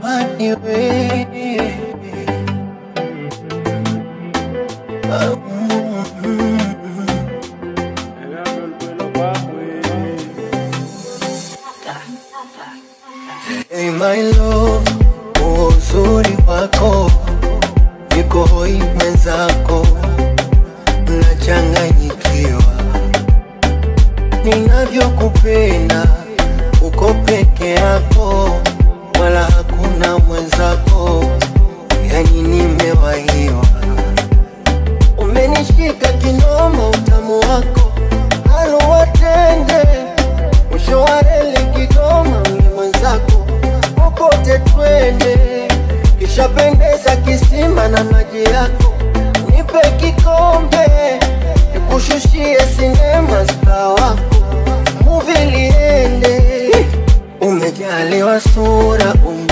natamani wewe Ah, mm, Hey my love, kwa uzuri wako niko hoi mwenzako, nachanganyikiwa ninavyokupenda, uko peke yako, wala hakuna mwenzako, yani nimewahiwa. Umenishika kinoma, utamu wako haluwatende, mwisho wa reli Kigoma, ni mwenzako popote twende, kishapendeza kisima na maji yako, nipe kikombe nikushushie sinema star wako muvi liende, umejaliwa sura um